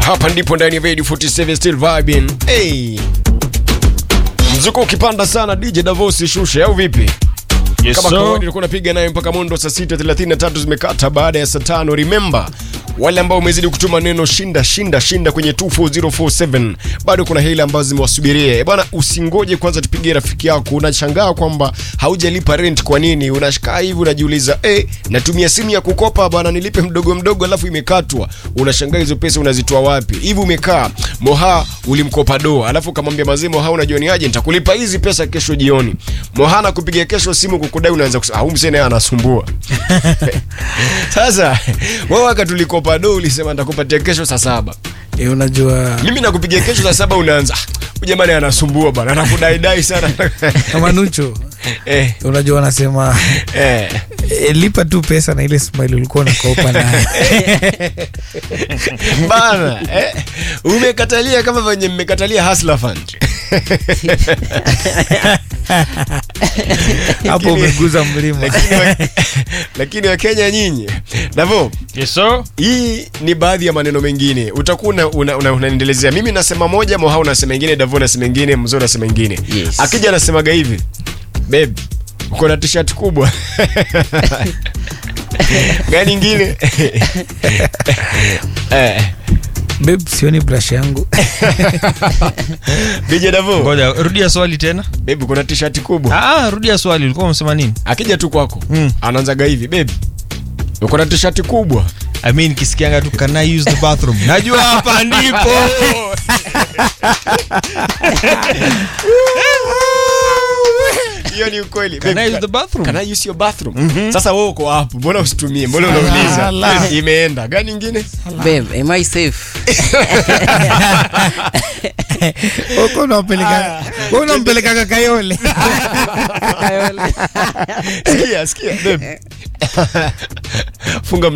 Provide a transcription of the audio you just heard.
hapa ndipo ndani ya Radio 47 still vibing. Hey. Mzuko ukipanda sana DJ Davos shushe au vipi? Yes, Kama sir. kawaida tulikuwa napiga naye mpaka mwendo saa 6:33 zimekata baada ya saa tano. Remember wale ambao umezidi kutuma neno shinda shinda shinda kwenye 24047 bado kuna hela ambazo zimewasubiria. Eh, Bwana usingoje kwanza tupigie rafiki yako. Unashangaa kwamba haujalipa rent kwa nini? Unashikaa hivi unajiuliza, eh, natumia simu ya kukopa bwana nilipe mdogo mdogo alafu imekatwa. Unashangaa hizo pesa unazitoa wapi? Hivi umekaa Moha ulimkopa do, alafu kamwambia mazee Moha unajua ni aje nitakulipa hizi pesa kesho jioni. Moha anakupigia kesho simu kukudai unaanza kusema, "Ah, msee naye anasumbua." Sasa wewe wakati ulikopa do ulisema nitakupatia kesho saa saba. E, unajua Mimi nakupigia kesho saa saba unaanza, "Ah, huyu jamani anasumbua bwana, anakudai dai sana." Manucho, eh, unajua wanasema eh. e, lipa tu pesa na ile smile ulikuwa unakopa nayo. Bana, eh, umekatalia kama venye mmekatalia Hustler Fund. Hapo umeguza mlima. lakini wa- lakini wakenya nyinyi navo Yes, sir. hii ni baadhi ya maneno mengine utakuwa una- una- una- unaendelezea mimi nasema moja moha unasema ingine davo nasema ingine mzo nasema ingine Yes. akija anasemaga hivi beb uko na t-shirt kubwa gani ingine eh, Babe, sioni brush yangu. DJ davo Ngoja, rudia swali tena. beb uko na t-shirt kubwa Ah, ah, rudia swali. Ulikuwa umesema nini? akija tu kwako Mm. anaanzaga hivi beb uko na t-shirt kubwa I mean kisikianga tu can I use the bathroom? Najua hapa ndipo. hiyo ni ukweli Can Babe, I use the bathroom? Can I use your bathroom? Sasa wewe uko hapo, mbona usitumie? Mbona unauliza? Sala. Imeenda. Gani ingine? Babe, am I safe? Uko unampeleka wewe unampeleka Kayole. Sikia, sikia. babe. Funga